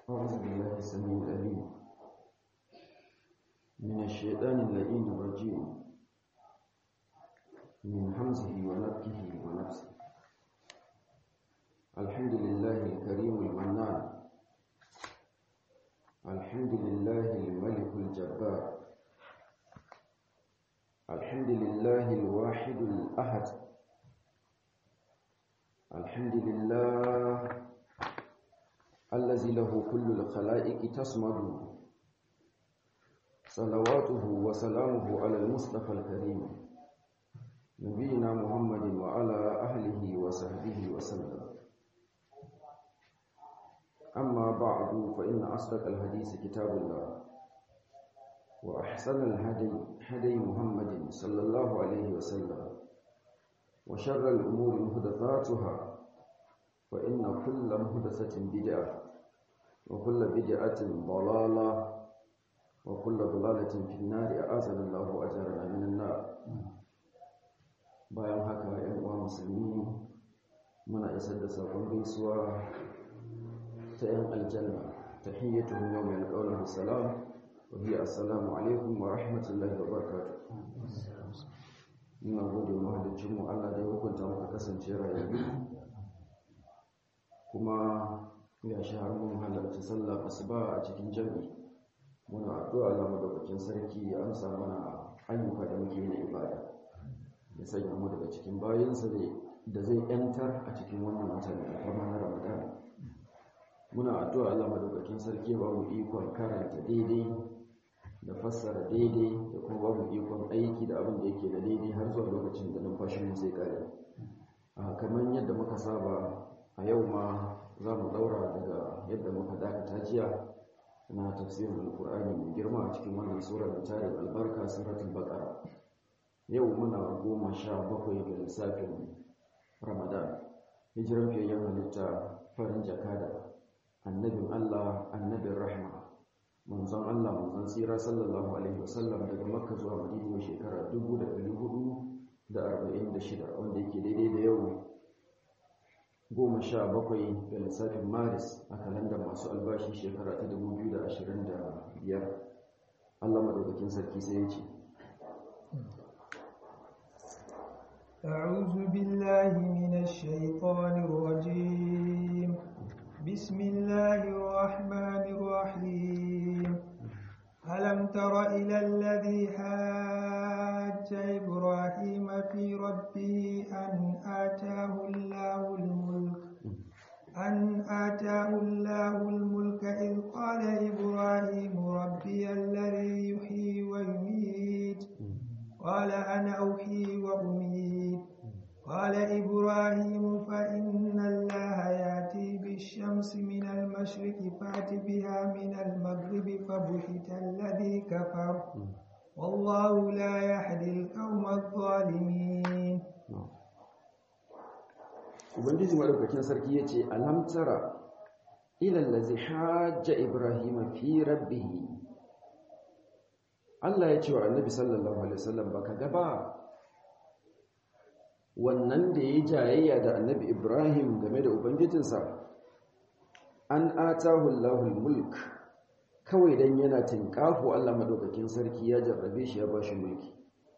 أعوذ بالله السميع العليم من الشيطان اللئيم الرجيم من همزه ونفكه ونفسه الحمد لله الكريم المنان الحمد لله الملك الجبار الحمد لله الواحد الأحد الحمد لله الذي له كل الخلائق تصمد صلواته وسلامه على المصطفى الكريم نبينا محمد وعلى أهله وصحبه وسلم أما بعد فإن أصدق الحديث كتاب الله وأحسن الهدي هدي محمد صلى الله عليه وسلم وشر الأمور محدثاتها فإن كل محدثة بدعة وكل بدعة ضلالة وكل ضلالة في النار أعاذنا الله أجرنا من النار bayan haka ‘yan uwa musulmi muna isar da sakon gaisuwa ta ‘yan aljanna ta hiyyatu yau mai alƙaunar salam wa biya assalamu alaikum wa rahmatullahi wa barakatuh muna gode mahalicinmu Allah da ya hukunta muka kasance rayuwa kuma ya shi har mun halarci sallah asuba a cikin jami'i muna addu'a Allah madaukakin sarki ya amsa mana ayyuka da muke na ibada ya sanya mu daga cikin bayansa da zai yantar a cikin wannan wata mai alfarma na Ramadan muna addu'a Allah madaukakin sarki ba mu ikon karanta daidai da fassara daidai da kuma ba mu ikon aiki da abin da yake da daidai har zuwa lokacin da numfashin mu sai kare a kamar yadda muka saba a yau ma za mu daura daga yadda muka dakata jiya na tafsirin alkur'ani mai girma a cikin wannan sura da tarin albarka suratul baqara yau muna goma sha bakwai ga lissafin ramadan hijiran fiyayyen halitta farin jakada annabin allah annabin rahma manzon allah manzon tsira sallallahu alaihi wasallam daga makka zuwa madina shekara 1446 wanda yake daidai da yau goma sha bakwai ga lissafin maris a kalandar masu albashi shekara ta 2025 allah maɗaukakin sarki sai ya ce أعوذ بالله من الشيطان الرجيم بسم الله الرحمن الرحيم ألم تر إلى الذي حاج إبراهيم في ربه أن آتاه الله الملك أن آتاه الله الملك إذ قال إبراهيم ربي الذي يحيي ويميت قال أنا أحيي وأميت قال إبراهيم فإن الله يأتي بالشمس من المشرق فأت بها من المغرب فبهت الذي كفر والله لا يهدي القوم الظالمين ubangiji madaukakin sarki ya ce alam tara ilal ladzi hajja ibrahima fi rabbih Allah ya ce wa annabi sallallahu alaihi wasallam baka ga ba wannan da yayi jayayya da annabi ibrahim game da ubangijinsa an atahu allahul mulk kawai dan yana tinkafu Allah madaukakin sarki ya jarrabe shi ya bashi mulki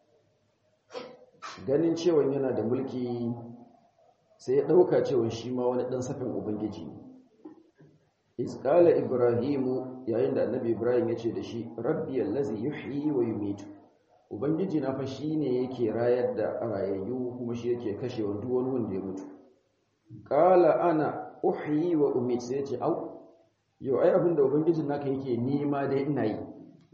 ganin cewa yana da mulki sai ya ɗauka cewa shi ma wani ɗan safin ubangiji isƙala ibrahimu yayin da annabi ibrahim ya ce da shi rabbi allazi yuhyi wa yumitu ubangiji na fa shine yake rayar da rayayyu kuma shi yake kashe wa duk wani wanda ya mutu qala ana uhyi wa umit sai ya ce au yau ai abin da ubangijin naka yake nima dai ina yi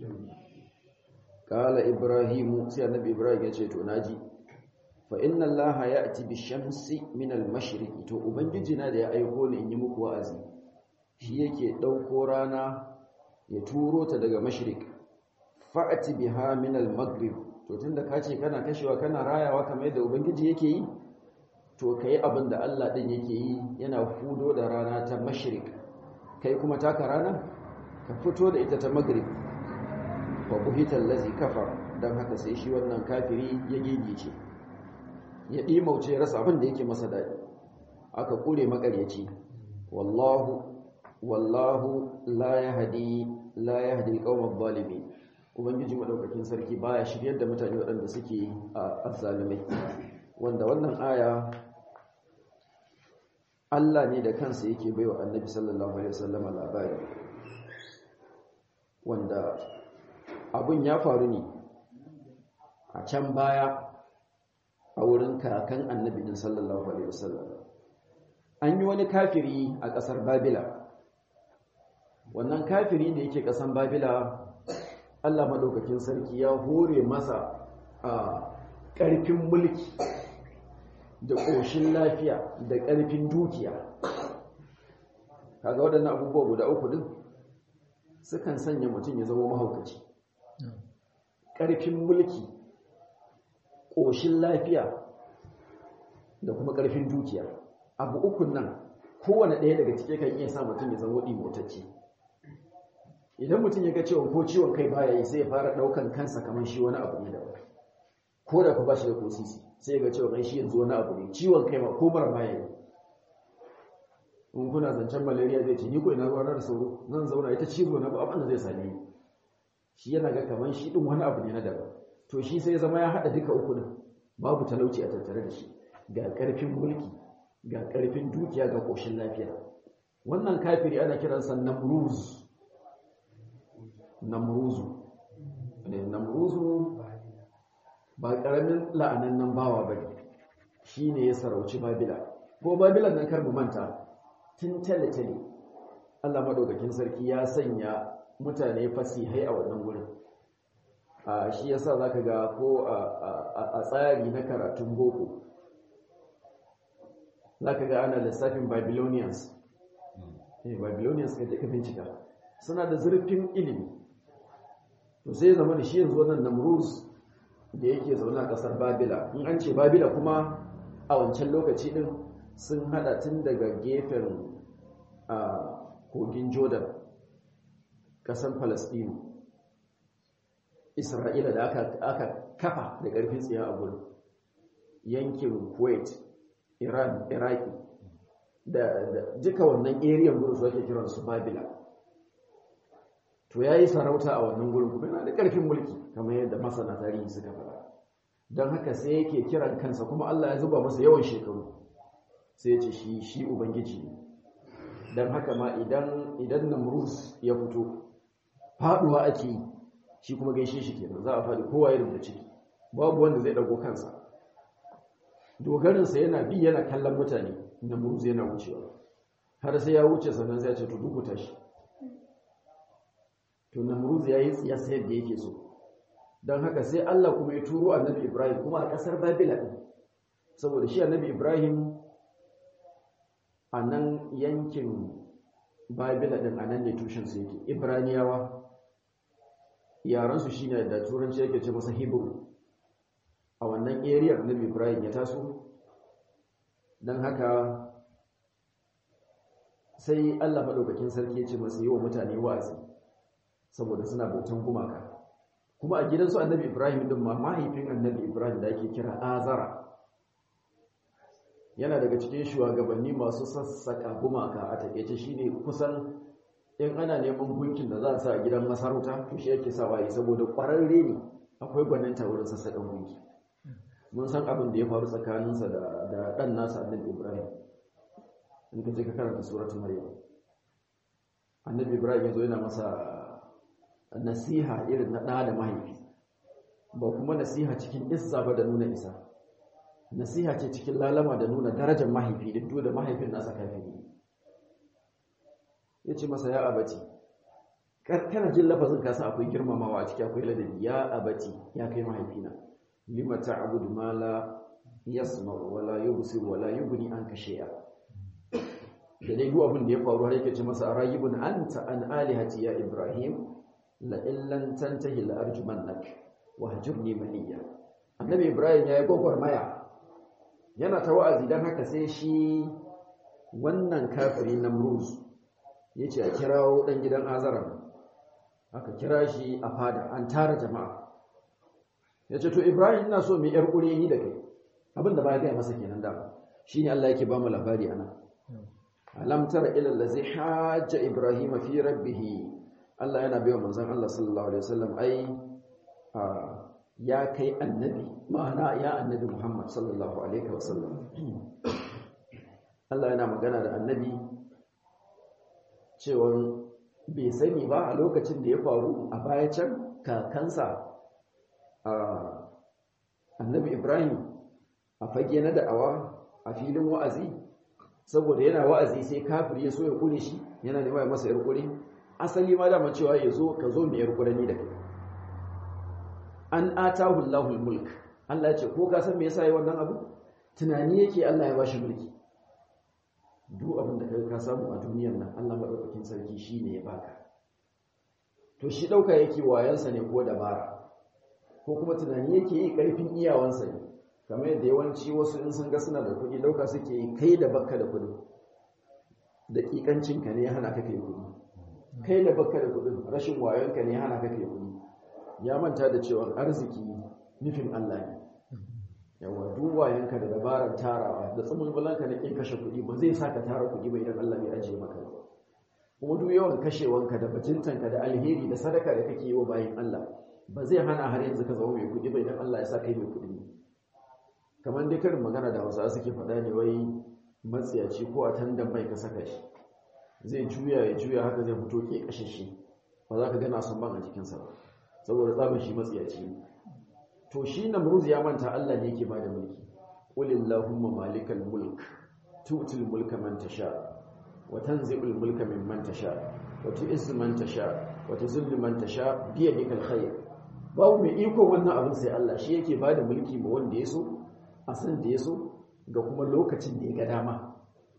qala ibrahimu sai annabi ibrahim ya ce to naji fa inna allaha ya'ti bi-shamsi min al-mashriq to ubangiji na da ya aiko ni in yi muku wa'azi shi yake dauko rana ya turo ta daga mashriq fa'ati biha min al-maghrib to tunda kace kana kashewa kana rayawa kamar yadda ubangiji yake yi to kai abin da Allah din yake yi yana fudo da rana ta mashriq kai kuma taka rana ka fito da ita ta maghrib fa buhita allazi kafar dan haka sai shi wannan kafiri ya gigice ya ɗimauce ya rasa abin da yake masa daɗi aka ƙure makaryaci wallahu wallahu la yahdi la yahdi al-qawma adh-dhalimin ubangiji madaukakin sarki baya shiryar da mutane waɗanda suke azzalimai wanda wannan aya Allah ne da kansa yake baiwa annabi sallallahu alaihi wasallam labari wanda abun ya faru ne a can baya a wurin kakan annabi din sallallahu alaihi wasallam an yi wani kafiri a ƙasar babila wannan kafiri da yake ƙasar babila Allah madaukakin sarki ya hore masa a ƙarfin mulki da ƙoshin lafiya da ƙarfin dukiya kaga waɗannan abubuwa guda uku din sukan sanya mutum ya zama mahaukaci ƙarfin mulki ƙoshin lafiya da kuma ƙarfin dukiya abu ukun nan kowane ɗaya daga cike kan iya sa mutum ya zama ɗimotacce idan mutum ya ga cewa ko ciwon kai baya yi sai ya fara ɗaukan kansa kamar shi wani abu ne daban ko da ku ba shi da kosisi sai ya ga cewa kai shi yanzu wani abu ne ciwon kai ma ko mara baya yi in kuna zancen malaria zai ce ni ko ina ruwa da sauro zan zauna ita cizo na ba abin da zai same ni shi yana ga kamar shi din wani abu ne na daban to shi sai ya zama ya haɗa duka uku din babu talauci a tattare da shi ga ƙarfin mulki ga ƙarfin dukiya ga ƙoshin lafiya wannan kafiri ana kiransa namruz namruzu namruzu ba ƙaramin la'anannan bawa ba ne shi ne ya sarauci babila ko babilan nan kar mu manta tun tale-tale allah maɗaukakin sarki ya sanya mutane fasihai a wannan wurin a shi yasa za ka ga ko a tsari na karatun boko za ka ga ana lissafin babylonians babylonians ka ka bincika suna da zurfin ilimi to sai zama da shi yanzu wannan namruz da yake zaune a kasar babila in an ce babila kuma a wancan lokaci din sun hada tun daga gefen kogin jordan kasar palestine isra'ila da aka kafa da ƙarfin tsiya a gurin yankin kuwait iran iraki da duka wannan area gurin su ake kiran su babila to ya yi sarauta a wannan gurin kuma yana da ƙarfin mulki kamar yadda masana tarihi suka fara don haka sai yake kiran kansa kuma allah ya zuba masa yawan shekaru sai ya ce shi shi ubangiji ne don haka ma idan idan namrus ya fito faduwa ake yi shi kuma gaishe shi kenan za a faɗi kowa ya rubuta ciki babu wanda zai ɗago kansa dogarinsa yana bi yana kallon mutane namrus yana wucewa har sai ya wuce sannan sai ya ce to duk tashi to namrus ya yi tsiyasa yadda yake so don haka sai Allah kuma ya turo annabi Ibrahim kuma a ƙasar Babila ɗin saboda shi annabi Ibrahim a nan yankin Babila ɗin a nan ne tushensu yake Ibraniyawa yaransu shi ne da turanci yake ce masa Hebrew a wannan area annabi Ibrahim ya taso don haka sai Allah maɗaukakin sarki ya ce masa yi wa mutane wa'azi saboda suna bautan gumaka kuma a gidansu annabi ibrahim din ma mahaifin annabi ibrahim da ake kira azara yana daga cikin shugabanni masu sassaka gumaka a takeice shine kusan in ana neman gunkin da za a sa a gidan masarauta to shi yake sawa yi saboda kwararre ne akwai gwaninta wurin sassakan gunki mun san abin da ya faru tsakaninsa da da dan nasa annabi ibrahim in ka je ka karanta suratul maryam annabi ibrahim yazo yana masa nasiha irin na ɗa da mahaifi ba kuma nasiha cikin isa ba da nuna isa nasiha ce cikin lalama da nuna darajar mahaifi da duk da mahaifin nasa kafiri ya ce masa ya abaci kana jin lafazin kasa akwai girmamawa a ciki akwai ladabi ya abaci ya kai mahaifina lima ta'budu ma la yasma'u wa la yubsir wa la yughni anka shay'a da dai duk abin da ya faru har yake ce masa arayibun anta an alihati ya ibrahim la'illan tantahi la'arjumannak wa hajurni maliya annabi ibrahim ya yi gwagwarmaya yana ta wa'azi don haka sai shi wannan kafiri namruz ya ce a kirawo ɗan gidan azara aka kira shi a fada an tara jama'a ya ce to ibrahim ina so mai yar ƙure ni da kai abinda ba ya gaya masa kenan da shi ne allah yake ba mu labari ana alam tara ila allazi hajja ibrahim fi rabbih Allah yana bayo manzon Allah sallallahu alaihi wasallam ai ya kai annabi ma'ana ya annabi Muhammad sallallahu alaihi wasallam Allah yana magana da annabi cewa bai sani ba a lokacin da ya faru a baya can kakansa annabi Ibrahim a fage na da'awa a filin wa'azi saboda yana wa'azi sai kafir ya so ya kure shi yana nema ya masa yar kure asali ma dama cewa ya zo ka zo mai yar kure ni da kai an atahu Allahul mulk Allah ya ce ko ka san me yasa yi wannan abu tunani yake Allah ya bashi mulki duk abin da kai ka samu a duniyar nan Allah madaukakin sarki shine ya baka to shi dauka yake wayansa ne ko dabara ko kuma tunani yake yi karfin iyawansa ne kamar yadda yawanci wasu in sun ga suna da kuɗi dauka suke yi kai da bakka da kuɗi daƙiƙancinka ne ya hana ka kai kuɗi kai da bakka da kuɗin rashin wayonka ne ya hana ka kai kuɗi ya manta da cewa arziki nufin Allah ne yawa duwayenka da dabarar tarawa da tsamulbulanka na kin kashe kuɗi ba zai saka tara kuɗi ba idan Allah bai ajiye maka ba kuma duk yawan kashewanka da bajintanka da alheri da sadaka da kake yi wa bayan Allah ba zai hana har yanzu ka zama mai kuɗi ba idan Allah ya sa kai mai kuɗi ne kamar dai karin magana da Hausawa suke faɗa ne wai matsiyaci ko a tandan mai ka saka shi zai juya ya juya haka zai fito ke kashe shi ba za ka gana sun ban a jikinsa ba saboda tsamin shi matsiyaci ne to shi namruz ya manta Allah ne yake bada mulki qulillahumma malikal mulk tu'til mulka man tasha wa tanzi'ul mulka mimman tasha wa tu'izzu man tasha wa tuzillu man tasha bi yadikal khair babu mai iko wannan abin sai Allah shi yake bada mulki ma wanda yaso a san da yaso ga kuma lokacin da ya ga dama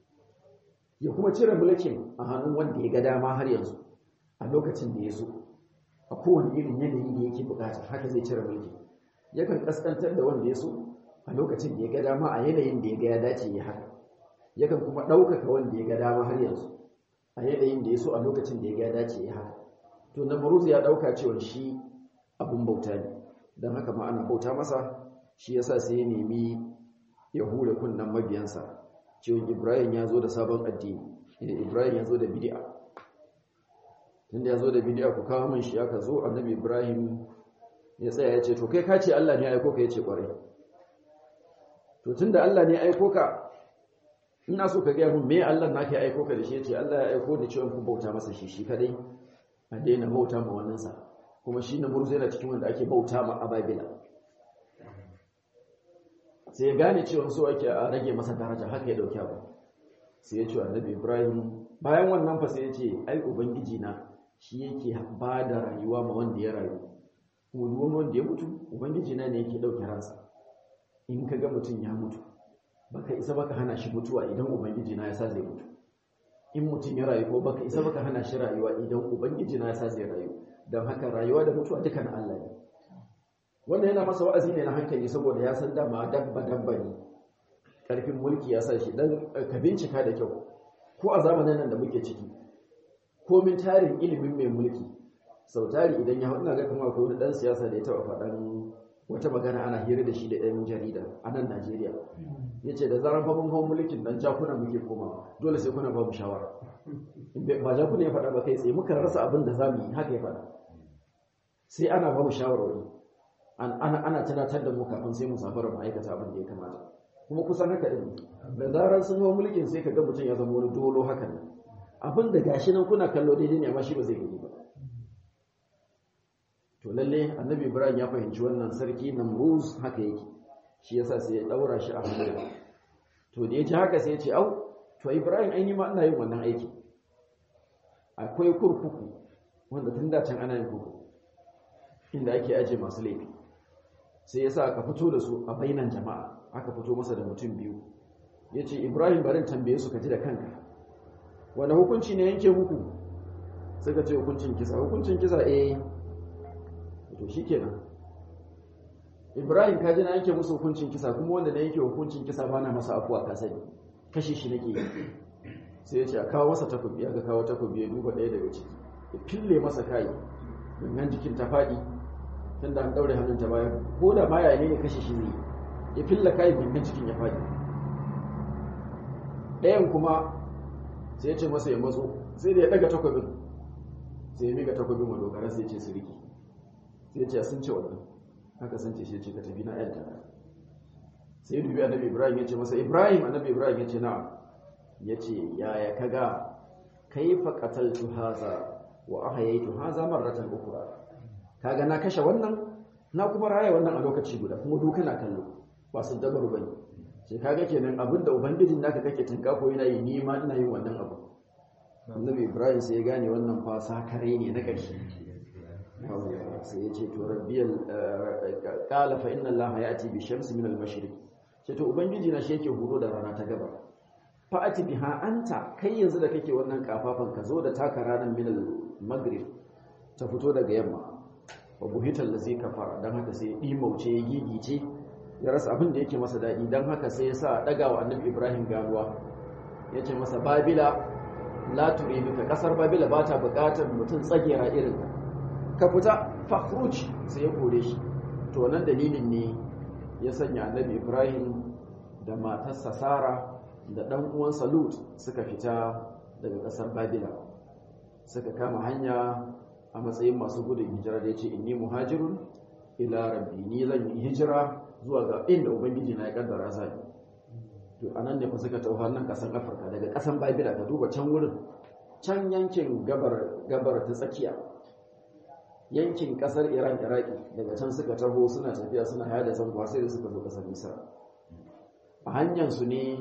ya kuma cire mulkin a hannun wanda ya ga dama har yanzu a lokacin da yaso a kowane irin yanayi da yake bukata haka zai cire mulki yakan kaskantar da wanda ya so a lokacin da ya ga dama a yanayin da ya ga ya dace ya haka yakan kuma ɗaukaka wanda ya ga dama har yanzu a yanayin da ya so a lokacin da ya ga ya dace ya haka to namruz ya ɗauka cewa shi abun bauta ne don haka ma ana bauta masa shi yasa sai ya nemi ya hure kunnen mabiyansa cewa ibrahim ya zo da sabon addini ibrahim ya zo da bid'a tunda ya zo da bid'a ku kawo min shi aka zo annabi ibrahim ya tsaya ya ce to kai ka ce Allah ne aiko ka ya ce kwarai to tunda Allah ne aiko ka ina so ka gaya mun me Allah nake aiko ka da shi ya ce Allah ya aiko da cewa ku bauta masa shi shi kadai a daina bauta ma wannan sa kuma shi na murzu yana cikin wanda ake bauta ma ababila sai ya gane cewa so ake a rage masa daraja haka ya dauki abu sai ya ce annabi Ibrahim bayan wannan fa sai ya ce ai ubangiji na shi yake ba da rayuwa ma wanda ya rayu kuma duk wanda ya mutu ubangiji na ne yake dauke ransa in ka ga mutum ya mutu baka isa baka hana shi mutuwa idan ubangiji na ya sa zai mutu in mutum ya rayu ko baka isa baka hana shi rayuwa idan ubangiji na ya sa zai rayu don haka rayuwa da mutuwa duka na Allah ne wannan yana masa wa'azi ne na hankali saboda ya san dama dabba dabba ne karfin mulki ya sa shi dan ka bincika da kyau ko a zamanin nan da muke ciki komin tarin ilimin mai mulki sau tari idan ya ina ga kuma akwai wani dan siyasa da ya taba faɗan wata magana ana hira da shi da ɗan jarida a nan Najeriya ya ce da zaran fa mun hau mulkin dan jakuna muke koma dole sai kuna ba mu shawara ba jakuna ya faɗa ba kai tsaye muka rasa abin da za mu yi haka ya faɗa sai ana ba mu shawarwari ana ana tunatar da mu kafin sai mu safara mu aikata abin da ya kamata kuma kusan haka din da zaran sun hau mulkin sai ka ga mutum ya zama wani dolo hakan abin da gashi nan kuna kallo daidai ne amma shi ba zai gani ba to lalle annabi ibrahim ya fahimci wannan sarki namruz haka yake shi yasa sai ya daura shi a hannu to da ya ji haka sai ya ce au to ibrahim ai ma ina yin wannan aiki akwai kurkuku wanda tun da can ana yin kurkuku inda ake aje masu laifi sai yasa aka fito da su a bainan jama'a aka fito masa da mutum biyu ya ce ibrahim barin tambaye su ka ji da kanka wani hukunci ne yanke muku suka ce hukuncin kisa hukuncin kisa eh to shi kenan ibrahim kaji na yanke musu hukuncin kisa kuma wanda na yanke hukuncin kisa ba na masa afuwa ka sani kashe shi nake yi sai ya ce a kawo masa takobi aka kawo takobi ya duba ɗaya daga ciki ya fille masa kayi gangan jikin ta faɗi tun da an ɗaure hannun ta bayan ko da ma yaya ne kashe shi zai ya fille kayi gangan jikin ya faɗi ɗayan kuma sai ya ce masa ya matso sai da ya daga takwabin sai ya miƙa takwabin wa dogara sai ya ce su riki sai ya ce sun ce wannan haka sun ce shi ce ka tafi na yanta sai ya dubi annabi ibrahim ya ce masa ibrahim annabi ibrahim ya ce na'am ya ce yaya kaga kaifa qataltu haza wa ahyaytu haza marratan ukhra kaga na kashe wannan na kuma raya wannan a lokaci guda kuma duka na kallo ba su dabar bane sai kaga kenan abinda ubangijin naka kake tinka ko yana yi ni ma ina yin wannan abu annabi ibrahim sai ya gane wannan fa sakare ne na ƙarshe sai ya ce to rabbiyal qala fa inna allaha ya'ti bi shamsi min al-mashriq sai to ubangiji na shi yake huro da rana ta gaba fa ati biha anta kai yanzu da kake wannan kafafan ka zo da taka ranar min al-maghrib ta fito daga yamma wa buhital ladzi kafara dan haka sai dimauce ya gigice ya rasa abin da yake masa dadi dan haka sai ya sa daga wa annabi ibrahim ganuwa yace masa babila la turiduka kasar babila ba ta bukatar mutum tsagera irin ka fita fakhruj sai ya kore shi to wannan dalilin ne ya sanya annabi ibrahim da matarsa sara da dan uwansa lut suka fita daga kasar babila suka kama hanya a matsayin masu gudun hijira da ya ce inni muhajirun ila rabbi ni zan yi hijira zuwa ga inda ubangiji na ya kaddara zai to anan ne fa suka tafi nan kasan afirka daga kasan babila ka duba can wurin can yankin gabar gabar ta tsakiya yankin kasar iran iraki daga can suka taho suna tafiya suna yada zango sai da suka zo kasar misra a hanyar su ne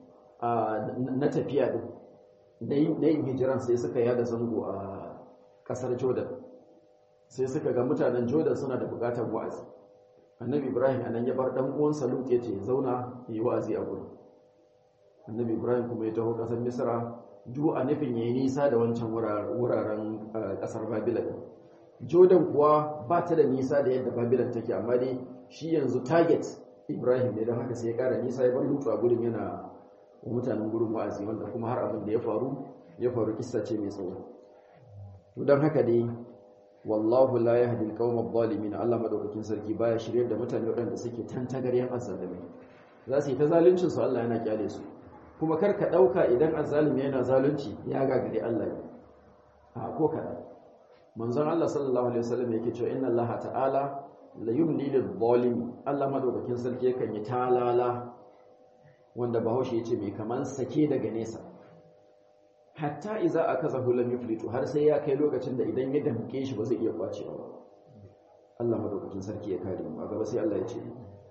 na tafiya din da yin hijiran sai suka yada zango a kasar jordan sai suka ga mutanen jordan suna da bukatar wa'azi annabi ibrahim anan ya bar dan uwansa lut ya ce zauna yi wa'azi a gurin annabi ibrahim kuma ya taho kasar misra duk a nufin yayi nisa da wancan wuraren kasar babila jordan kuwa ba ta da nisa da yadda babilan take amma dai shi yanzu target ibrahim ne don haka sai ya kara nisa ya bar lutu a gurin yana wa mutanen gurin wa'azi wanda kuma har abin da ya faru ya faru kissa ce mai tsawo don haka dai wallahu la yahdi al-qawma adh-dhalimin Allah madaukakin sarki baya shiryar da mutane waɗanda suke tantagaryen azzalimi za su yi ta zaluncin su Allah yana kyale su kuma kar ka dauka idan azzalimi yana zalunci ya gagare Allah ne a ko kada manzon Allah sallallahu alaihi wasallam yake cewa inna Allah ta'ala la yumli lil-zalimi Allah madaukakin sarki yakan yi talala wanda Bahaushe yace mai kaman sake daga nesa hatta iza akazahu lam yuflitu har sai ya kai lokacin da idan ya damke shi ba zai iya kwacewa ba Allah madaukakin sarki ya kare mu a gaba sai Allah ya ce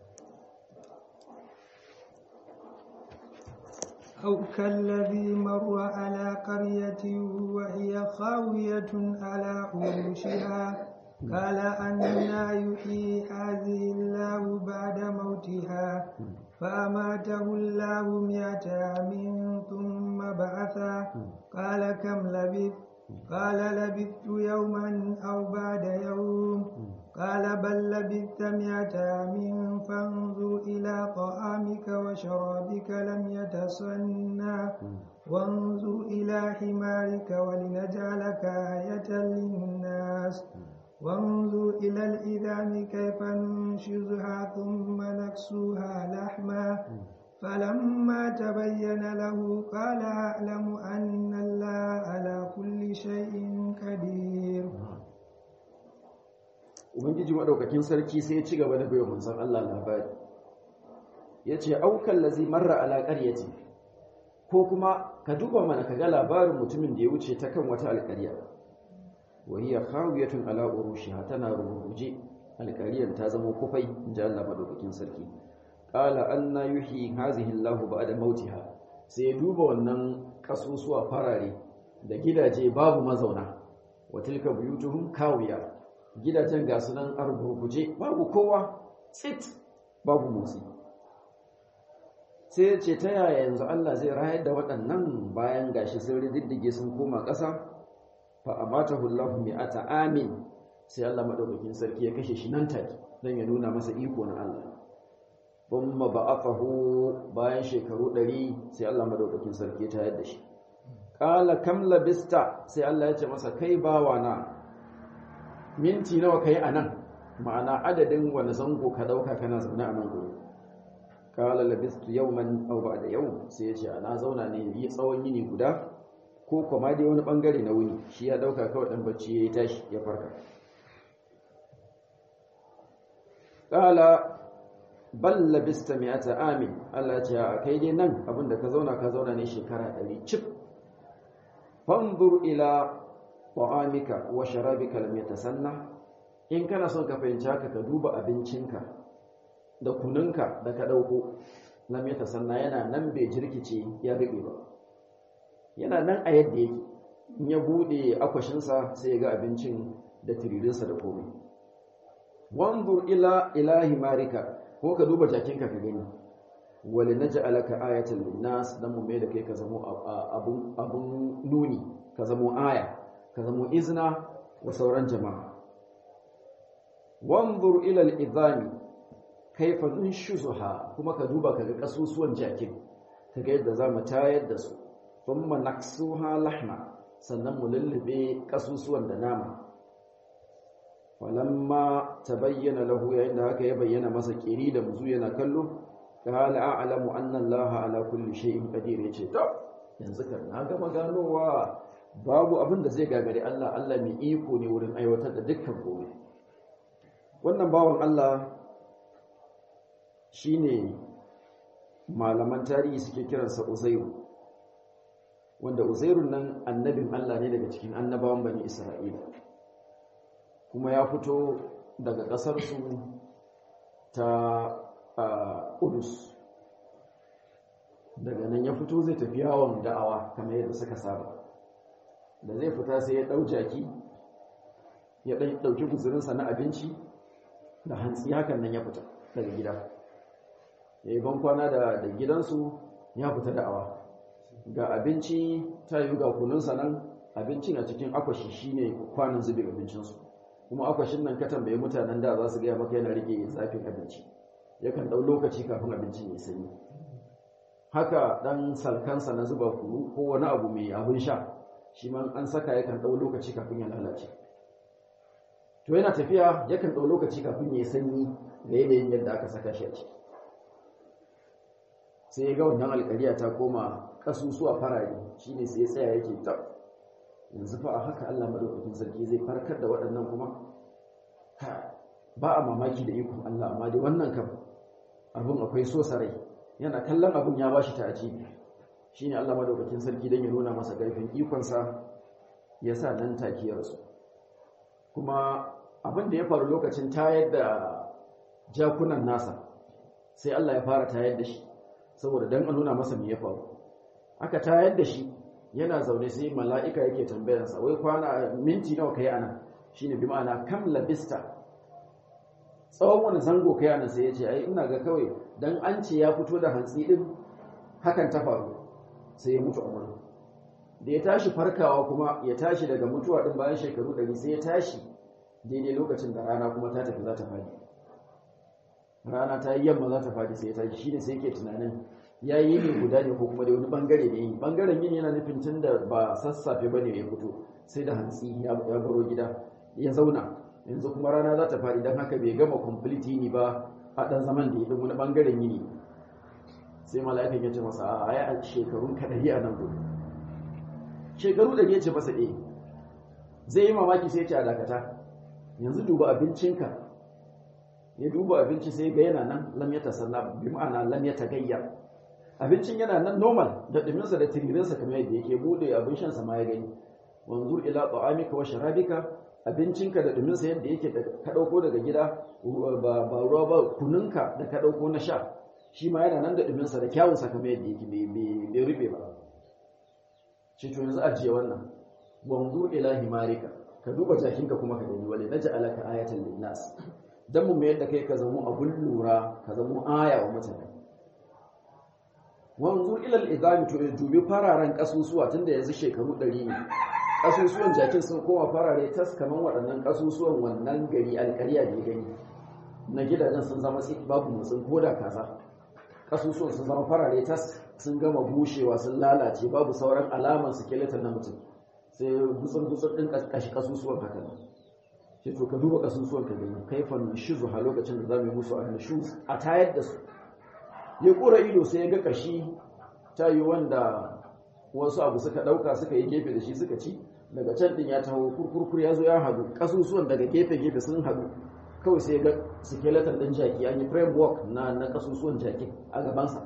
أو كالذي مر على قرية وهي خاوية على عروشها قال أنا يحيي هذه الله بعد موتها فأماته الله مئة عام ثم بعثه قال كم لبثت قال لبثت يوما أو بعد يوم قال بل لبثت مئة عام فانظر إلى طعامك وشرابك لم يتصنع وانظر إلى حمارك ولنجعلك آية للناس وانظر إلى الإذام كيف ننشزها ثم نكسوها لحما فلما تبين له قال أعلم أن الله على كل شيء قدير Ubangiji maɗaukakin sarki sai ya ci gaba da bayan manzon Allah labari ya ce aukan lazi marra ala ƙaryati ko kuma ka duba mana ka ga labarin mutumin da ya wuce ta kan wata alƙarya وهي خاوية على عروشها tana rubuje alƙariyar ta zama kufai inji Allah madaukakin sarki qala anna yuhyi hazihi Allah ba'da mautiha sai duba wannan kasusuwa farare da gidaje babu mazauna wa tilka buyutuhum kawiya gidajen ga sunan argurguje babu kowa tsit babu motsi sai ce ta yaya yanzu Allah zai rayar da waɗannan bayan gashi sun riddige sun koma ƙasa fa amatahu Allahu mi'ata amin sai Allah madaukakin sarki ya kashe shi nan take dan ya nuna masa iko na Allah thumma ba'athahu bayan shekaru 100 sai Allah madaukakin sarki ya tayar da shi qala kam labista sai Allah ya ce masa kai bawana minti nawa kai anan ma'ana adadin wani zango ka dauka kana zaune a nan gurin qala labistu yawman aw ba'da yawm sai ya ce ana zauna ne yi tsawon yini guda ko kuma dai wani bangare na wuni shi ya dauka kawai dan bacci yayi tashi ya farka qala bal labista mi'ata amin Allah ce a kai dai nan abinda ka zauna ka zauna ne shekara 100 cif fanzur ila ta'amika wa sharabika lam yatasanna in kana son ka fahimci haka ka duba abincinka da kununka da ka dauko lam yatasanna yana nan bai jirkice ya rube ba yana nan a yadda yake in ya bude akwashinsa sai ya ga abincin da tiririnsa da komai wanzur ila ilahi marika ko ka duba jakinka ka gani wali naj'alaka ayatan linnas dan mu mai da kai ka zamo abun abun nuni ka zamo aya ka zamo izna wa sauran jama'a wanzur ila al-idhami kaifa nunshuzuha kuma ka duba ka ga kasusuwan jakin ka ga yadda zamu tayar da su thumma naksuha lahma sannan mu lullube kasusuwan da nama falamma tabayyana lahu yayin da haka ya bayyana masa kiri da muzu yana kallo qala a'lamu anna allaha ala kulli shay'in qadir yace to yanzu kan na gama ganowa babu abin da zai gagare Allah Allah mai iko ne wurin aiwatar da dukkan komai wannan bawan Allah shine malaman tarihi suke kiransa Uzairu wanda Uzairun nan annabin Allah ne daga cikin annabawan bani Isra'ila kuma ya fito daga ƙasarsu ta Udus daga nan ya fito zai tafi yawon da'awa kamar yadda suka saba da zai fita sai ya ɗau jaki ya ɗauki guzurinsa na abinci da hantsi hakan nan ya fita daga gida ya yi bankwana da gidansu ya fita da'awa ga abinci ta yi ga kununsa nan abincin a cikin akwashi shine kwanan zubin abincinsu kuma akwashin nan ka tambaye mutanen da za su gaya maka yana rike zafin abinci yakan ɗau lokaci kafin abincin ya sanyi haka ɗan salkansa na zuba kuru ko wani abu mai abin sha shi ma an saka yakan ɗau lokaci kafin ya lalace to yana tafiya yakan ɗau lokaci kafin ya sanyi da yanayin yadda aka saka shi a ciki sai ya ga wannan alƙariya ta koma ƙasusuwa farare shine sai ya tsaya yake tab yanzu fa a haka Allah madaukakin sarki zai farkar da waɗannan kuma ba a mamaki da ikon Allah amma dai wannan kam abin akwai so sarai yana kallon abin ya bashi ta ajibi shine Allah madaukakin sarki dan ya nuna masa garfin ikonsa ya sa nan take ya rasu kuma abin da ya faru lokacin tayar da jakunan nasa sai Allah ya fara tayar da shi saboda dan a nuna masa me ya faru aka tayar da shi yana zaune sai mala'ika yake tambayarsa wai kwana minti nawa kai ana shine bi ma'ana kam labista tsawon wani zango kai ana sai ya ce ai ina ga kawai dan an ce ya fito da hantsi din hakan ta faru sai ya mutu umar da ya tashi farkawa kuma ya tashi daga mutuwa din bayan shekaru ɗari sai ya tashi daidai lokacin da rana kuma ta tafi za ta fadi rana ta yi yamma za ta fadi sai ya tashi shine sai yake tunanin ya yi ne guda ne ko kuma da wani bangare ne yi bangaren yin yana nufin tun da ba sassafe ba ne ya fito sai da hantsi ya baro gida ya zauna yanzu kuma rana za ta faɗi don haka bai gama complete yini ba a ɗan zaman da ya ɗin wani bangaren yini sai mala'ikan ya ce masa a ya shekarun kaɗari a nan gudu shekaru da ya ce masa eh zai yi mamaki sai ya ce a dakata yanzu duba abincinka ya duba abinci sai ga yana nan lam ya tasanna bi ma'ana lam ya tagayyar abincin yana nan normal da duminsa da tiririnsa kamar yadda yake bude abin shansa ma ya gani wanzur ila ta'amika wa sharabika abincinka da duminsa yadda yake da ka dauko daga gida ba ba ruwa ba kununka da ka dauko na sha shi ma yana nan da duminsa da kyawunsa kamar yadda yake bai rube ba shi to yanzu ajiye wannan wanzur ila himarika ka duba jakinka kuma ka gani wale naj'alaka ayatan linnas dan mu mayar da kai ka zama abun lura ka zama aya wa mutane wanzu ilal idami to dubi fararen kasusuwa tunda yanzu shekaru 100 ne kasusuwan jakin sun koma farare tas kaman waɗannan kasusuwan wannan gari alƙarya da gani na gidajen sun zama sai babu mutsin koda kaza kasusuwan sun zama farare tas sun gama bushewa sun lalace babu sauran alaman skeleton na mutum sai gutsun gutsun din kashi kasusuwan haka ne sai to ka duba kasusuwan ka gani kaifan shizu a lokacin da zamu yi musu annashuz a tayar da su ya kura ido sai ya ga kashi ta yi wanda wasu abu suka ɗauka suka yi gefe da shi suka ci daga can ɗin ya taho kurkurkur ya zo ya haɗu ƙasusuwan daga gefe-gefe sun haɗu kawai sai ga skeleton ɗin jaki an yi framework na na ƙasusuwan jaki a gabansa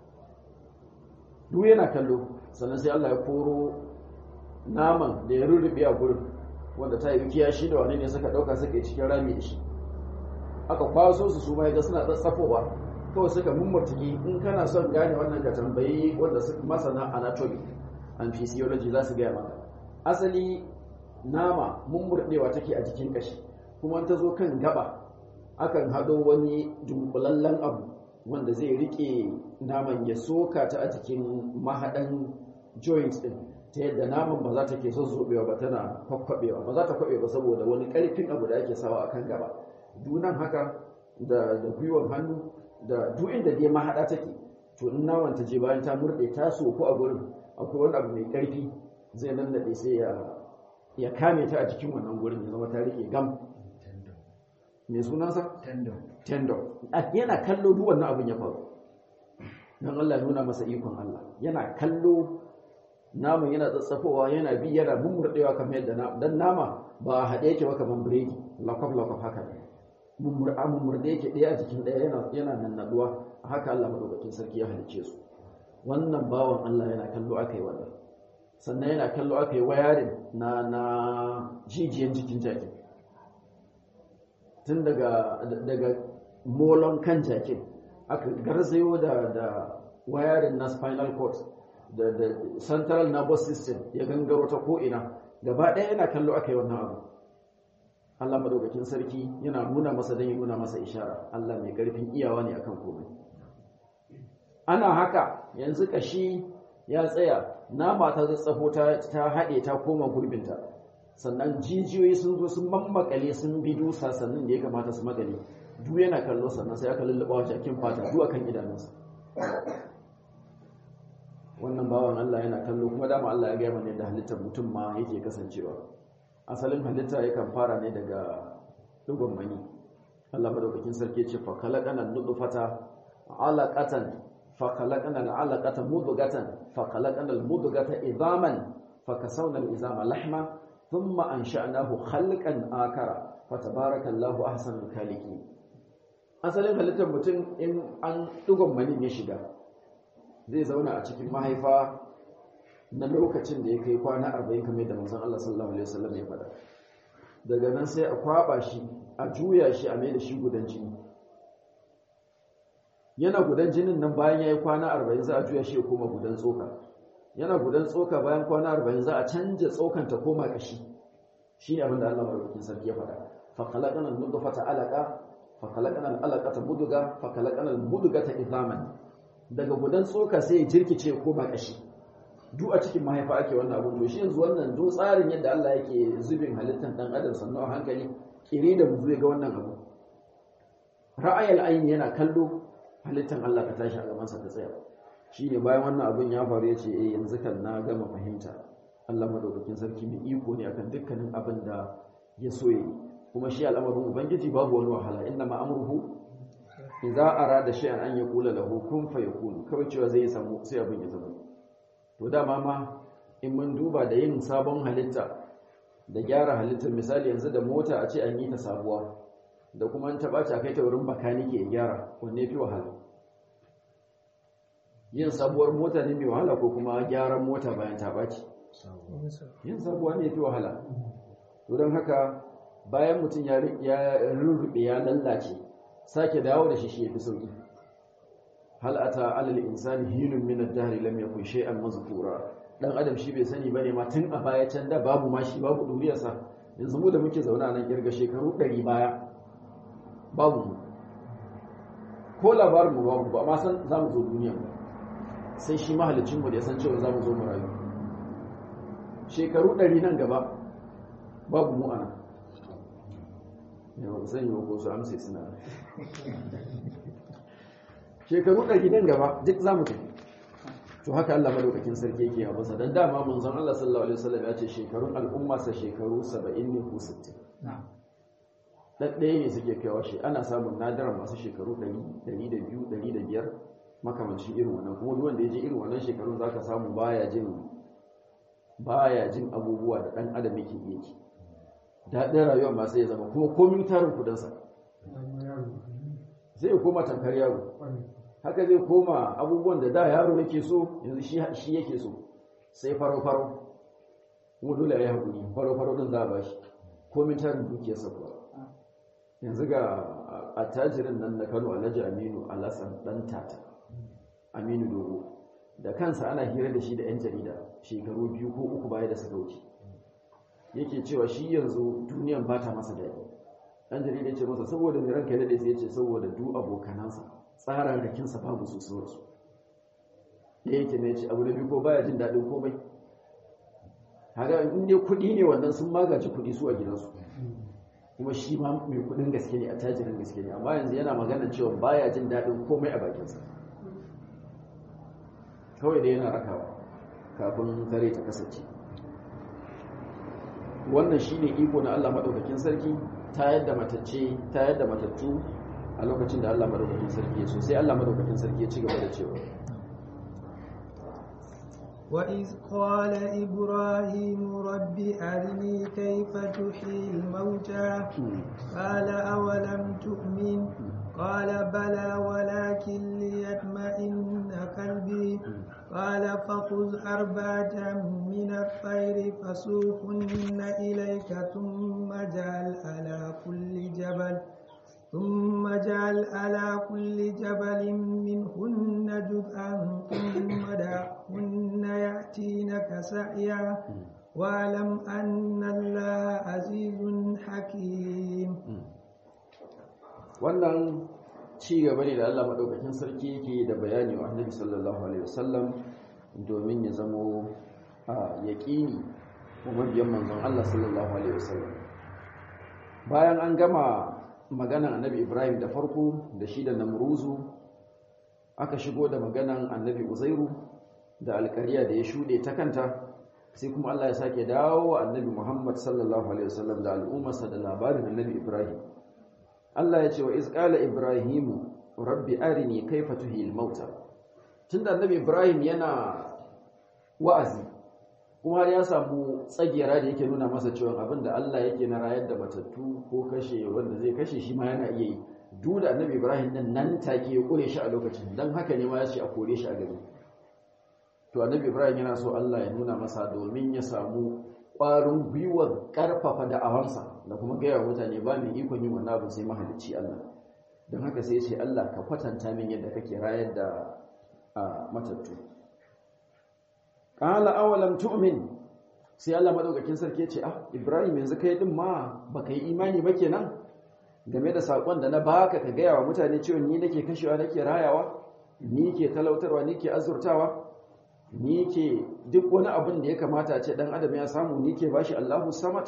duk yana kallo sannan sai Allah ya koro naman da ya rurrube a gurin wanda ta yi kiyashi da wani ne suka ɗauka suka yi cikin rami da shi aka kwaso su su ma ga suna tsatsafowa kawai suka mummurtuki in kana son gane wannan ka tambayi wanda masana anatomy and physiology za su gaya maka asali nama mummurɗewa take a jikin kashi kuma ta zo kan gaba akan hado wani dunkulallen abu wanda zai rike naman ya soka ta a jikin mahaɗan joint ɗin ta yadda naman ba za ta ke son zobewa ba tana kwakwabewa ba za ta kwabe ba saboda wani ƙarfin abu da ake sawa a kan gaba dunan haka da gwiwar hannu da duk inda dai mahaɗa take to in naman ta je bayan ta murɗe ta soku a gurin akwai wani abu mai ƙarfi zai nannaɗe sai ya ya kame ta a cikin wannan gurin ya zama ta rike gam mai sunansa tendon yana kallo duk wannan abin ya faru don Allah nuna masa ikon Allah yana kallo naman yana tsatsafowa yana bi yana mummurɗewa kamar yadda dan nama ba haɗe yake ba kamar biredi lakwaf lakwaf haka ne mummurɗa mummurɗe yake ɗaya a jikin ɗaya yana yana nannaɗuwa haka Allah madaukakin sarki ya halicce su wannan bawan Allah yana kallo aka yi wannan sannan yana kallo aka yi wayarin na na jijiyan jikin jakin tun daga daga molon kan jakin aka garzayo da da wayarin na spinal cord da da central nervous system ya gangaro ta ko'ina gaba ɗaya yana kallo aka yi wannan abu Allah madaukakin sarki yana nuna masa don ya nuna masa ishara Allah mai ƙarfin iyawa ne akan komai ana haka yanzu kashi ya tsaya nama ta zatsafo ta haɗe ta koma gurbinta sannan jijiyoyi sun zo sun mammakale sun bi dusa sannan da ya kamata su makale duk yana kallo sannan sai aka lullaba wa jakin fata duk akan idanunsa wannan bawan Allah yana kallo kuma dama Allah ya gaya mana yadda halittar mutum ma yake kasancewa asalin halitta yakan fara ne daga dugon mani Allah madaukakin sarki ce fa khalaqana nutfata alaqatan fa khalaqana alaqata mudghatan fa khalaqana almudghata idhaman fa kasawna alizama lahma thumma ansha'nahu khalqan akara fa tabarakallahu ahsanul khaliqin asalin halittar mutum in an dugon mani ya shiga zai zauna a cikin mahaifa na lokacin da ya kai kwana arba'in kamar da manzon Allah sallallahu alaihi wasallam ya faɗa daga nan sai a kwaba shi a juya shi a mai da shi gudan jini yana gudan jinin nan bayan ya yi kwana arba'in za a juya shi ya koma gudan tsoka yana gudan tsoka bayan kwana arba'in za a canja tsokan ta koma ƙashi shi ne abin da Allah madaukakin sarki ya faɗa fa khalaqana al-nutfata alaqa fa khalaqana al-alaqata mudga fa khalaqana al-mudgata idhaman daga gudan tsoka sai ya jirkice ko ba kashi duk a cikin mahaifa ake wannan abun to shi yanzu wannan duk tsarin yadda Allah yake zubin halittar dan adam sannu a hankali kiri da mu ga wannan abu ra'ayal aini yana kallo halittar Allah ka tashi a gaban sa ta tsaya shine bayan wannan abun ya faru yace eh yanzu kan na gama fahimta Allah madaukakin sarki mai iko ne akan dukkanin abin da ya so yi kuma shi al'amarin ubangiji babu wani wahala inna ma amruhu idza arada shay'an an yaqula lahu kun fayakun kawai cewa zai samu sai abin ya zama to dama ma in mun duba da yin sabon halitta da gyara halittar misali yanzu da mota a ce an yi ta sabuwa da kuma an taba ta kai ta wurin bakanike ya gyara wanne fi wahala yin sabuwar mota ne mai wahala ko kuma gyaran mota bayan ta baci yin sabuwa ne fi wahala to don haka bayan mutum ya rurrube ya lallace sake dawo da shi shi yafi sauki hal ata alal insani hinun min ad-dahr lam yakun shay'an mazkura dan adam shi bai sani bane ma tun a baya can da babu ma shi babu duriyarsa yanzu mu da muke zauna nan kirga shekaru 100 baya babu mu ko labarin mu babu ba ma san zamu zo duniya sai shi mahalicin mu da ya san cewa zamu zo mu rayu shekaru 100 nan gaba babu mu ana yawa zan yi wa ko su amsa suna shekaru ɗari nan gaba duk za mu tafi to haka Allah madaukakin sarki yake yawa masa dan dama manzon Allah sallallahu alaihi wasallam ya ce shekarun al'umma sa shekaru 70 ne ko 60 dan ɗaya ne suke kaiwa shi ana samun nadaran masu shekaru 100 102 105 makamancin irin wannan kuma duk wanda ya je irin wannan shekarun zaka samu baya jin baya jin abubuwa da ɗan adam yake iya ki daɗin rayuwa ma sai ya zama kuma komin tarin kudinsa sai ya koma tankar yaro haka zai koma abubuwan da da yaro yake so yanzu shi yake so sai faro-faro kuma dole a yi haƙuri faro-faro ɗin za a ba shi komin tarin dukiyarsa kuwa yanzu ga attajirin nan na kano alhaji aminu alasan ɗan tata aminu dogo da kansa ana hira da shi da 'yan jarida shekaru biyu ko uku baya da suka wuce yake cewa shi yanzu duniyan ba ta masa daɗi ɗan jarida ya ce masa saboda mai ranka ya daɗe sai ya ce saboda du abokanansa tsarin rakinsa babu su sauransu da yake ne ce abu da biyu ko baya jin daɗin komai haka in dai kuɗi ne wannan sun magaji kuɗi su a gidansu kuma shi ma mai kuɗin gaske ne a tajirin gaske ne amma yanzu yana magana cewa baya jin daɗin komai a bakinsa kawai da yana rakawa kafin kare ta kasance wannan shine iko na Allah madaukakin sarki ta yadda matacce ta yadda matattu a lokacin da Allah madaukakin sarki ya so sai Allah madaukakin sarki ya ci gaba da cewa وإذ قال إبراهيم رب أرني كيف تحيي الموتى قال أولم تؤمن قال بلى ولكن ليطمئن قلبي قال فخذ أربعة من الطير فسوقهن إليك ثم اجعل على كل جبل ثم اجعل على كل جبل منهن جزءا ثم دعهن يأتينك سعيا واعلم أن الله عزيز حكيم wannan ci gaba ne da Allah madaukakin sarki yake da bayani wa Annabi sallallahu alaihi wasallam domin ya zamo a yaqini kuma biyan manzon Allah sallallahu alaihi wasallam bayan an gama maganan Annabi Ibrahim da farko da shi da Namruzu aka shigo da maganan Annabi Uzairu da alƙariya da ya shude ta kanta sai kuma Allah ya sake dawo Annabi Muhammad sallallahu alaihi wasallam da al'ummarsa da labarin Annabi Ibrahim Allah ya ce wa izqala ibrahimu rabbi arini kaifa tuhil mauta tunda annabi ibrahim yana wa'azi kuma ya samu tsagiyara da yake nuna masa cewa abinda Allah yake na rayar da matattu ko kashe wanda zai kashe shi ma yana iya yi duk da annabi ibrahim din nan take ya kure shi a lokacin dan haka ne ma ya ce a kore shi a gari to annabi ibrahim yana so Allah ya nuna masa domin ya samu ƙwarin gwiwar ƙarfafa da'awansa da kuma gaya mutane ba mai ikon yin wannan abu sai mahalicci Allah don haka sai ce Allah ka kwatanta min yadda kake rayar da matattu qala awalam tu'min sai Allah madaukakin sarki ya ce ah Ibrahim yanzu kai din ma baka yi imani ba kenan game da sakon da na baka ka gaya wa mutane cewa ni nake kashewa nake rayawa ni ke talautarwa ni ke azurtawa ni ke duk wani abin da ya kamata ce dan adam ya samu ni ke bashi Allahu samad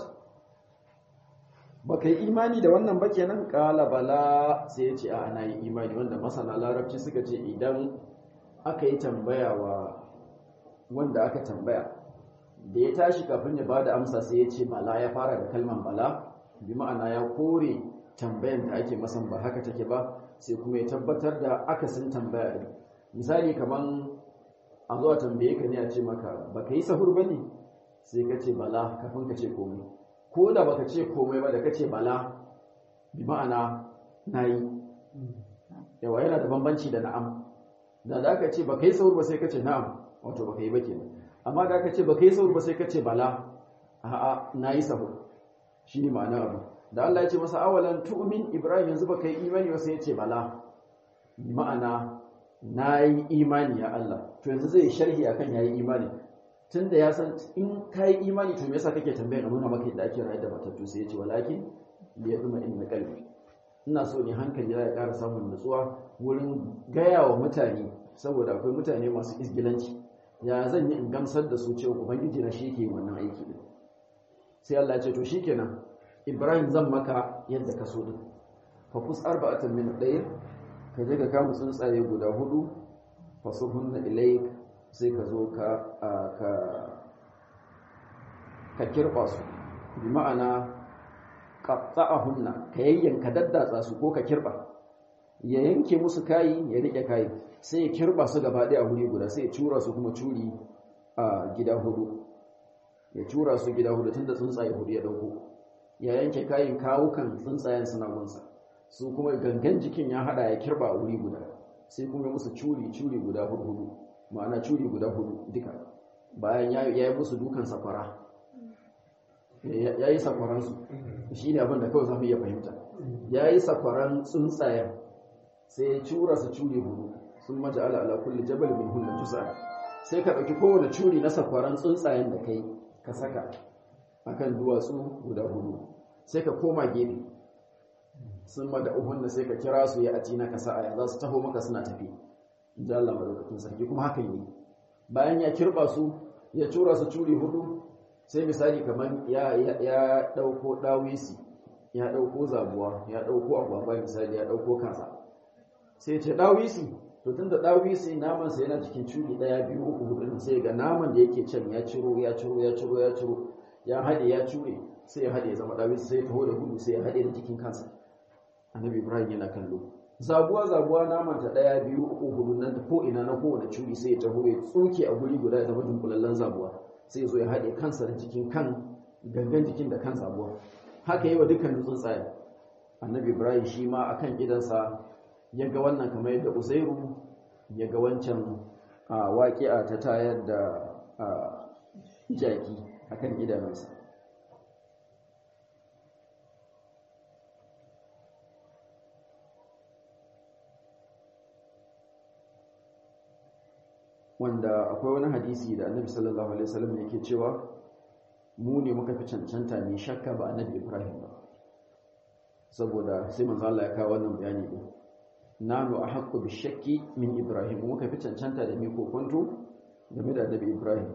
baka yi imani da wannan ba kenan qala bala sai ya ce a ana yi imani wanda masana larabci suka ce idan aka yi tambaya wa wanda aka tambaya da ya tashi kafin ya bada amsa sai ya ce bala ya fara da kalman bala bi ma'ana ya kore tambayan da ake masan ba haka take ba sai kuma ya tabbatar da akasin tambaya din misali kaman a zuwa tambaye ka ne a ce maka baka yi sahur bane sai ka ce bala kafin ka ce komai ko da baka ce komai ba da ka ce bala bi ma'ana nayi yawa yana da bambanci da na'am da za ka ce baka yi sahur ba sai ka ce na'am wato baka yi ba kenan amma da ka ce baka yi sahur ba sai ka ce bala a'a nayi sahur shine ma'anar abu da Allah ya ce masa awalan tu'min Ibrahim yanzu baka yi imani ba sai ya ce bala ma'ana nayi imani ya Allah to yanzu zai sharhi akan yayi imani tunda ya san in kai imani to me yasa kake tambayar a nuna maka yadda ake rayar da matattu sai ya ce walakin li yadma inna qalbi ina so ne hankali ya ƙara samun nutsuwa wurin gaya wa mutane saboda akwai mutane masu isgilanci ya zan yi in gamsar da su cewa ubangiji na shi ke wannan aiki din sai Allah ya ce to shikenan Ibrahim zan maka yadda ka so din fa fus arba'atan min dayr ka je ka kama tsuntsaye guda hudu fasuhunna ilayk sai ka zo ka ka ka kirba su bi ma'ana qatta'ahunna ka yayyanka daddatsa su ko ka kirba ya yanke musu kayi ya rike kayi sai ya kirba su gaba ɗaya a wuri guda sai ya cura su kuma curi a gida hudu ya tura su gida hudu tunda tsuntsaye hudu ya dauko ya yanke kayan kawukan tsuntsayen suna gunsa su kuma gangan jikin ya hada ya kirba a wuri guda sai kuma musu curi curi guda hudu hudu ma'ana curi guda hudu duka bayan ya yi musu dukan sakwara ya yi sakwaransu shi ne abin da kawai za mu iya fahimta ya yi sakwaran tsuntsayen sai ya cura su curi hudu sun maja ala ala kulli jabal min hunna jusa sai ka ɗauki kowane curi na sakwaran tsuntsayen da kai ka saka akan duwatsu guda hudu sai ka koma gefe sun ma da uhunna sai ka kira su ya ati na kasa aya za su taho maka suna tafi in ji Allah madaukakin sarki kuma hakan yi bayan ya kirba su ya cura su curi hudu sai misali kamar ya ya dauko dawisi ya dauko zabuwa ya dauko agwagwa misali ya dauko kansa sai ce dawisi to tunda dawisi naman sa yana cikin curi daya biyu uku hudu sai ga naman da yake can ya ciro ya ciro ya ciro ya ciro ya hade ya cure sai ya hade ya zama dawisi sai ya taho da gudu sai ya hade da jikin kansa annabi ibrahim yana kallo zabuwa zabuwa naman ta daya biyu uku hudu nan ko ina na kowane curi sai ya taho ya tsoke a guri guda ya zama dunkulallen zabuwa sai ya zo ya haɗe kansa da jikin kan gangan jikin da kan zabuwa haka yi wa dukkanin tsuntsaye annabi ibrahim shi ma akan gidansa ya ga wannan kamar yadda uzairu ya ga wancan waƙi'a ta tayar da jaki akan idanunsa wanda akwai wani hadisi da annabi sallallahu alaihi wasallam yake cewa mu ne muka fi cancanta ne shakka ba annabi ibrahim ba saboda sai manzo Allah ya kawo wannan bayani din nanu ahaqqu bi shakki min ibrahim muka fi cancanta da mi kokonto game da annabi ibrahim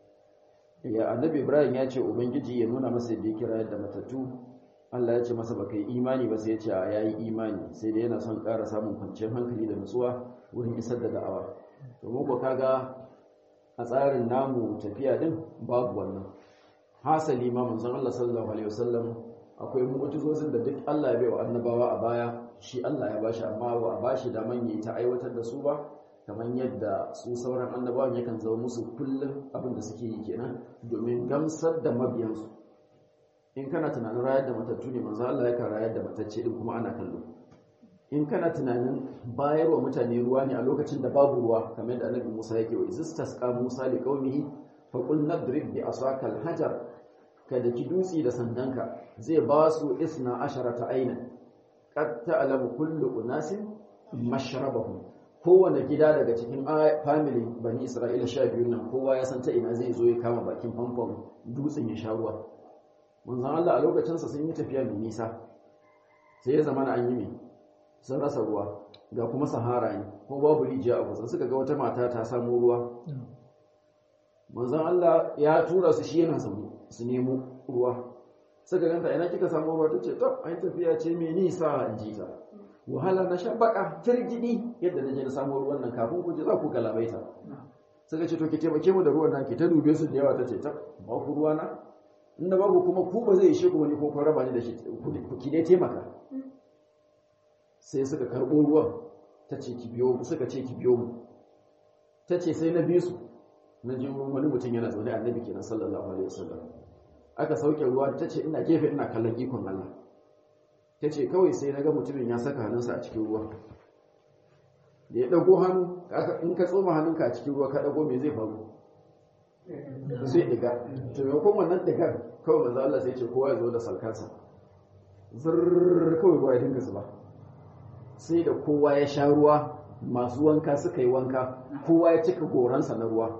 ya annabi ibrahim ya ce ubangiji ya nuna masa yadda ya kira yadda matattu Allah ya ce masa baka yi imani ba sai ya ce a yayi imani sai dai yana son ƙara samun kwanciyar hankali da nutsuwa wurin isar da da'awa domin ku kaga a tsarin namu tafiya din babu wannan hasali ma manzon Allah sallallahu alaihi wasallam akwai mu'jizozin da duk Allah ya baiwa annabawa a baya shi Allah ya bashi amma ba a bashi daman yayi ta aiwatar da su ba kamar yadda su sauran annabawan yakan zama musu kullum abin da suke yi kenan domin gamsar da mabiyansu in kana tunanin rayar da matattu ne manzo Allah yakan rayar da matacce din kuma ana kallo in kana tunanin bayarwa mutane ruwa ne a lokacin da babu ruwa kamar da annabi Musa yake wa istasqa Musa li qaumihi fa qul nadrib bi asaka al-hajar kada ki dutsi da sandanka zai ba su isna asharata aina qad ta'lamu kullu unasin mashrabahum kowane gida daga cikin family bani Isra'ila sha biyu nan kowa ya san ta ina zai zo ya kama bakin famfon dutsen ya sha ruwa manzon Allah a lokacin sa sun yi tafiya mai nisa sai ya zama an yi mai sun rasa ruwa ga kuma sahara ne ko babu rijiya a kusa suka ga wata mata ta samu ruwa manzon Allah ya tura su shi yana samu su nemo ruwa suka ganta ina kika samu ruwa tace to ai tafiya ce mai nisa in ji ta wahala na sha baka firgidi yadda naje na samu ruwan nan kafin ku je za ku galabaita suka ce to ki taimake mu da ruwan nan ki ta dube su da yawa tace ta ba ku ruwa na inda babu kuma ku ba zai ishe ku wani ko kun raba ni da shi ku ki dai taimaka sai suka karɓo ruwan ta ce ki biyo suka ce ki biyo mu ta ce sai na bi su na ji wani mutum yana zaune annabi kenan sallallahu alaihi wasallam aka sauke ruwa ta ce ina gefe ina kallon ikon Allah ta ce kawai sai na ga mutumin ya saka hannunsa a cikin ruwa da ya ɗago hannu in ka tsoma hannunka a cikin ruwa ka ɗago me zai faru sai ɗiga to maimakon wannan ɗigar kawai manzo Allah sai ce kowa ya zo da salkansa zurr kawai ruwa ya dinga zuba sai da kowa ya sha ruwa masu wanka suka yi wanka kowa ya cika goransa na ruwa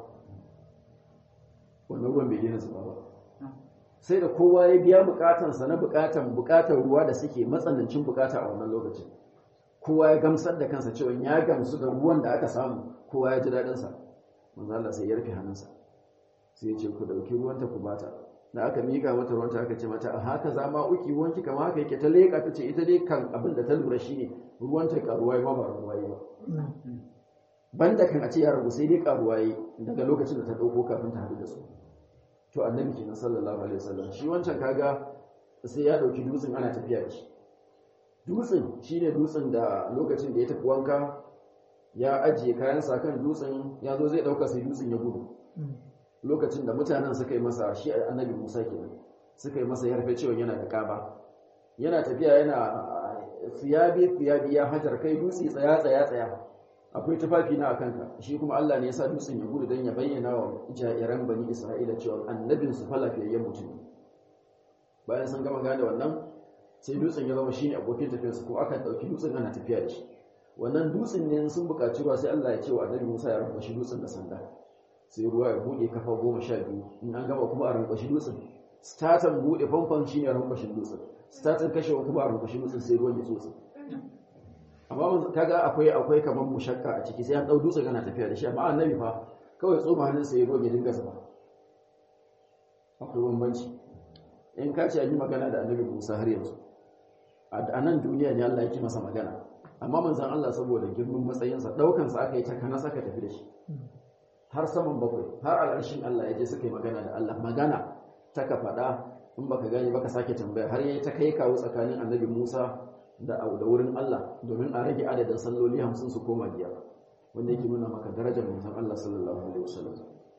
wannan ruwan bai daina zuba ba sai da kowa ya biya bukatansa na bukatan bukatar ruwa da suke matsanancin bukata a wannan lokacin kowa ya gamsar da kansa cewa ya gamsu da ruwan da aka samu kowa ya ji daɗinsa manzo Allah sai ya rufe hannunsa sai ya ce ku dauki ruwanta ku bata da aka mika mata ruwanta aka ce mata a haka za ma uki ruwanki kama haka yake ta leƙa ta ce ita dai kan abin da ta lura shine ruwanta karuwa ma ba ruwa ba banda kan a ce ya ragu sai dai karuwa daga lokacin da ta dauko kafin ta haɗu da su to annabi kenan sallallahu alaihi wasallam shi wancan kaga sai ya dauki dutsen ana tafiya da shi dutsen shine dutsen da lokacin da ya tafi wanka ya ajiye kayan sa kan dutsen ya zo zai dauka sai dutsen ya gudu lokacin da mutanen suka yi masa shi annabi Musa kenan suka yi masa yarfe cewa yana da kaba yana tafiya yana siyabi siyabi ya hajar kai dutse tsaya tsaya tsaya akwai tufafi na akan ka shi kuma Allah ne ya sa dutsen ya gudu dan ya bayyana wa jairan bani Isra'ila cewa annabin su fa lafiyayyen mutum bayan sun gama gane wannan sai dutsen ya zama shine abokin tafiyarsa ko aka dauki dutsen ana tafiya da shi wannan dutsen ne sun buƙaci ruwa sai Allah ya ce wa annabi Musa ya rufe shi dutsen da sanda sai ruwa ya bude kafa goma sha biyu in an gama kuma a rankwashi dutsen statan bude famfon shi ne rankwashin dutsen statan kashewa kuma a rankwashi dutsen sai ruwan ya tsotsi amma kaga akwai akwai kamar mushakka a ciki sai an dau dutsen ana tafiya da shi amma annabi fa kawai tsoma hannun sai ruwan ya dinga zuba akwai bambanci in ka ce an yi magana da annabi Musa har yanzu a nan duniya ne Allah yake masa magana amma manzon Allah saboda girman matsayinsa daukansa aka yi ta kana saka tafi da shi har saman bakwai har al'arshin Allah ya je suka yi magana da Allah magana ta ka faɗa in baka gani baka sake tambaya har yayi ta kai kawo tsakanin annabi Musa da da wurin Allah domin a rage adadin salloli 50 su koma biyar wanda yake nuna maka darajar manzon Allah sallallahu alaihi wasallam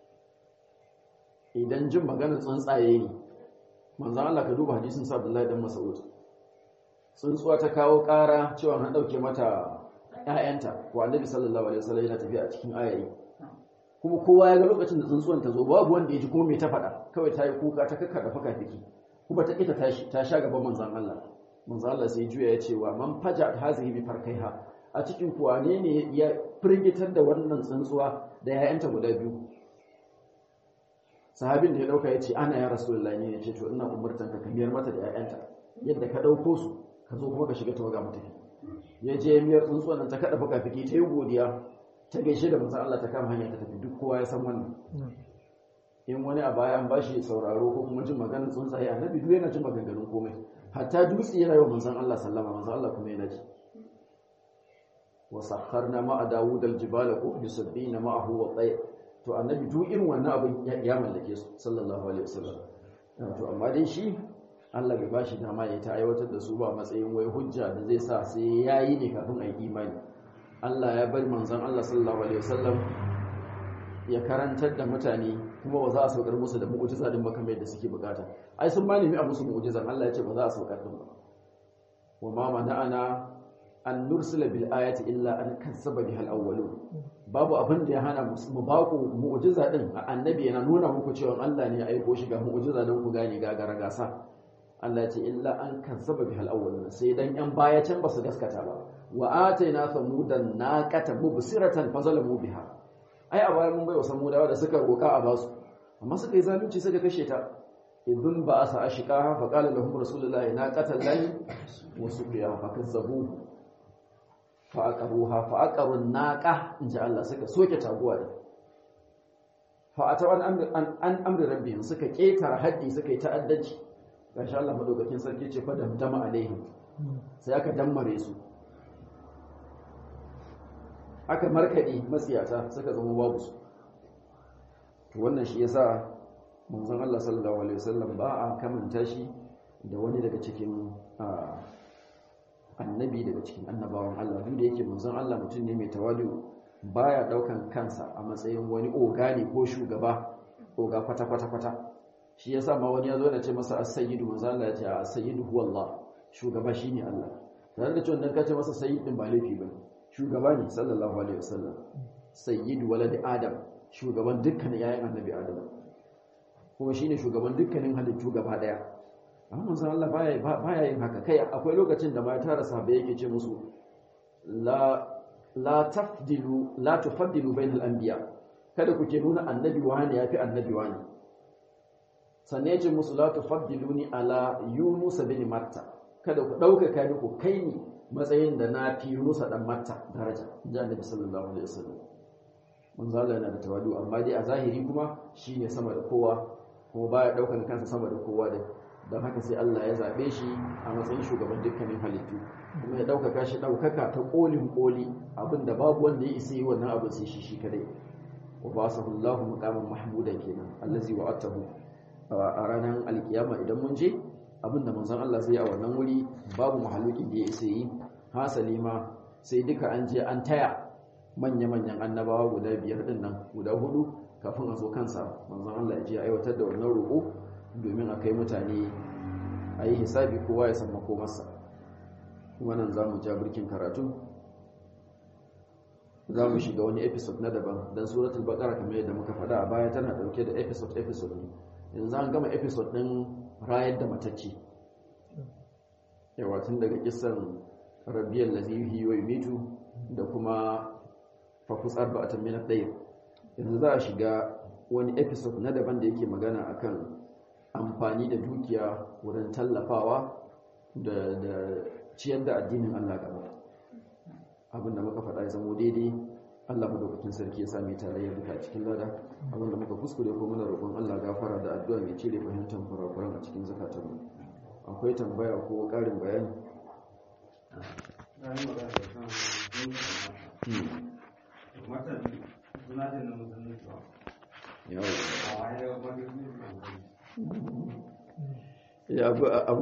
idan jin maganar tsuntsaye ne manzon Allah ka duba hadisin sa Abdullahi dan Mas'ud tsuntsuwa ta kawo ƙara cewa an dauke mata ƴaƴanta ko annabi sallallahu alaihi wasallam yana tafiya a cikin ayayi kuma kowa ya ga lokacin da tsuntsuwan ta zo babu wanda ya ji kuma mai ta faɗa kawai ta yi kuka ta kakkaɗa faka fiki kuma ta ita tashi ta sha gaban manzan Allah manzan Allah sai juya ya ce wa man faja hazihi bi farkaiha a cikin kuwa ne ne ya firgitar da wannan tsuntsuwa da yayanta guda biyu sahabin da ya dauka ya ce ana ya rasulullahi ne ya ce to ina umurtan ka kamiyar mata da yayanta yadda ka dauko su ka zo kuma ka shiga tawaga mutafi ya je miyar tsuntsuwan nan ta kada faka fiki ta yi godiya ta gaishe da manzon Allah ta kama hanya ta tafi duk kowa ya san wannan in wani a baya an bashi sauraro ko kuma jin maganar tsuntsaye annabi duk yana jin maganganun komai hatta dutse yana yawan manzon Allah sallama manzon Allah kuma yana ji wa sakharna ma'a Dawud al-jibala ko yusabbina ma'ahu wa tayr to annabi duk irin wannan abin ya mallake su sallallahu alaihi wasallam to amma dai shi Allah bai bashi dama ya ta aiwatar da su ba matsayin wai hujja da zai sa sai yayi ne kafin a yi imani Allah ya bar manzon Allah sallallahu alaihi wasallam ya karantar da mutane kuma ba za a saukar musu da mu'jiza din ba kamar yadda suke bukata ai sun ma nemi a musu mu'jizan Allah ya ce ba za a saukar din ba wa ma mana'ana an nursila bil ayati illa an kazzaba biha al awwalun babu abin da ya hana mu ba ku mu'jiza din annabi yana nuna muku cewa Allah ne ya aiko shi ga mu'jiza don ku gane gagara gasa Allah ya ce illa an kazzaba biha al awwalun sai dan yan baya can ba su gaskata ba wa ataina samudan naqata mubsiratan fazalamu biha ai a bayan mun bai wa samudawa da suka roka a basu amma suka yi zalunci suka kashe ta idun ba asa ashqa fa qala lahum rasulullahi naqatan lahi wa suqiya fa kazzabu fa aqaruha fa aqaru naqa inji Allah suka soke taguwa da fa atawan an an amri rabbihim suka ketara haddi suka yi ta'addanci gashi Allah madaukakin sarki ce fa damdama alaihim sai aka dammare su aka markaɗe matsiyata suka zama babu su to wannan shi yasa manzon Allah sallallahu alaihi wasallam ba a kamanta shi da wani daga cikin annabi daga cikin annabawan Allah duk da yake manzon Allah mutum ne mai tawadu baya daukan kansa a matsayin wani oga ne ko shugaba oga kwata kwata kwata shi yasa ma wani yazo da ce masa as-sayyidu manzon Allah ya ce as-sayyidu huwa Allah shugaba shine Allah tare da cewa dan ka ce masa sayyid din ba laifi bane shugaba ne sallallahu alaihi wasallam sayyidu walad adam shugaban dukkanin yayin annabi adam kuma shine shugaban dukkanin halittu gaba daya amma manzon Allah baya baya yin haka kai akwai lokacin da ma tara sahabbai yake ce musu la la tafdilu la tufaddilu bainal anbiya kada ku ke nuna annabi wani yafi annabi wani sannan ya ce musu la tufaddiluni ala yunus bin matta kada ku dauka kai ku kai ni matsayin da na fi rusa dan matta daraja inji annabi sallallahu alaihi wasallam manzo Allah yana da tawadu amma dai a zahiri kuma shine sama da kowa kuma baya daukan kansa sama da kowa da don haka sai Allah ya zabe shi a matsayin shugaban dukkanin halittu kuma ya daukaka shi daukaka ta kolin koli abinda babu wanda ya isa yi wannan abin sai shi shi kadai wa basahu Allah maqaman mahmudan kenan allazi wa'atahu a ranar alkiyama idan mun je abinda manzon Allah zai a wannan wuri babu mahalukin da ya isa yi hasali ma sai duka an je an taya manya-manyan annabawa guda biyar din nan guda hudu kafin a zo kansa manzon Allah ya je aiwatar da wannan roƙo domin a kai mutane a yi hisabi kowa ya san makomarsa kuma nan za mu ja birkin karatu za mu shiga wani episode na daban don suratul baqara kamar yadda muka faɗa a baya tana ɗauke da episode episode ne yanzu an gama episode ɗin rayar da matacce yawa tun daga kisan rabiyar lazihi wa yumitu da kuma fakus arba'atan min ad-dayr yanzu za a shiga wani episode na daban da yake magana akan amfani da dukiya wurin tallafawa da ciyar da addinin Allah gaba abinda muka faɗa ya zamo daidai Allah madaukakin sarki ya sami tarayyar duka a cikin lada abinda muka kuskure ko muna roƙon Allah gafara da addu'a mai cire fahimtar kurakuran a cikin zakatanmu akwai tambaya ko ƙarin bayani ya abu